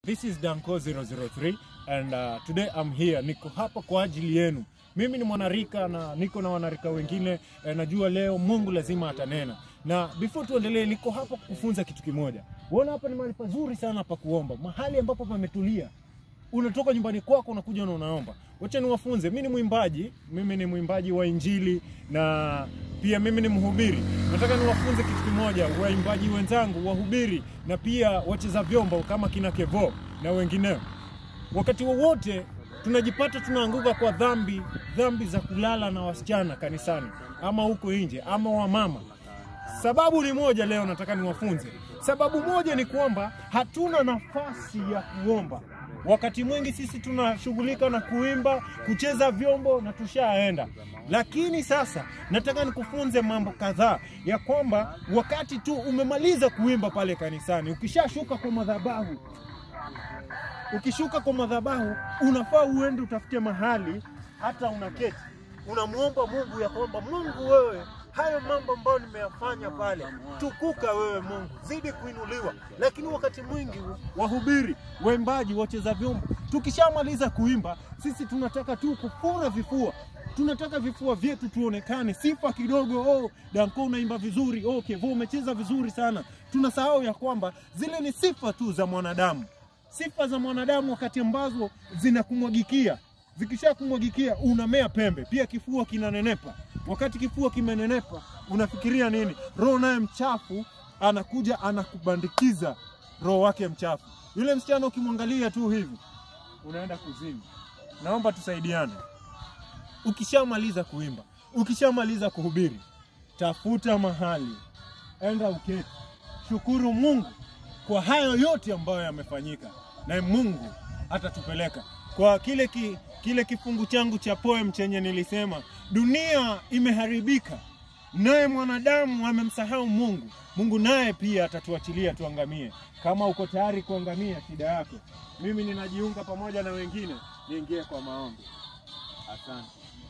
This is Danko 003 and uh, today I'm here. Niko hapa kwa ajili yenu. Mimi ni mwanarika na niko na wanarika wengine eh, najua leo Mungu lazima atanena. Na before tuendelee, niko hapa kukufunza kitu kimoja. Unaona hapa ni mahali pazuri sana pa kuomba, mahali ambapo pametulia. Unatoka nyumbani kwako unakuja na unaomba. Wacha niwafunze. Mimi ni mwimbaji, mimi ni mwimbaji wa Injili na pia mimi ni mhubiri. Nataka niwafunze kitu kimoja, waimbaji wenzangu, wahubiri na pia wacheza vyombo kama kina Kevo na wengineo. Wakati wowote tunajipata tunaanguka kwa dhambi, dhambi za kulala na wasichana kanisani ama huko nje ama wamama. Sababu ni moja, leo nataka niwafunze. Sababu moja ni kwamba hatuna nafasi ya kuomba. Wakati mwingi sisi tunashughulika na kuimba, kucheza vyombo na tushaenda. Lakini sasa nataka nikufunze mambo kadhaa ya kwamba wakati tu umemaliza kuimba pale kanisani, ukishashuka kwa madhabahu, ukishuka kwa madhabahu, unafaa uende utafute mahali hata unaketi, unamwomba Mungu ya kwamba Mungu, wewe hayo mambo ambayo nimeyafanya pale, tukuka wewe Mungu, zidi kuinuliwa. Lakini wakati mwingi wahubiri, waimbaji, wacheza vyombo, tukishamaliza kuimba, sisi tunataka tu kufura vifua tunataka vifua vyetu tuonekane, sifa kidogo. Oh, Danko unaimba vizuri, oh, Kevo umecheza vizuri sana. Tunasahau ya kwamba zile ni sifa tu za mwanadamu, sifa za mwanadamu wakati ambazo zinakumwagikia zikisha kumwagikia unamea pembe, pia kifua kinanenepa. Wakati kifua kimenenepa, unafikiria nini? Roho naye mchafu anakuja anakubandikiza roho wake mchafu. Yule msichana ukimwangalia tu hivi unaenda kuzimu. Naomba tusaidiane. Ukishamaliza kuimba, ukishamaliza kuhubiri, tafuta mahali, enda uketi, shukuru Mungu kwa hayo yote ambayo yamefanyika, na Mungu atatupeleka kwa kile ki, kile kifungu changu cha poem chenye nilisema, dunia imeharibika, naye mwanadamu amemsahau Mungu. Mungu naye pia atatuachilia tuangamie. Kama uko tayari kuangamia shida yako, mimi ninajiunga pamoja na wengine niingie kwa maombi. Asante.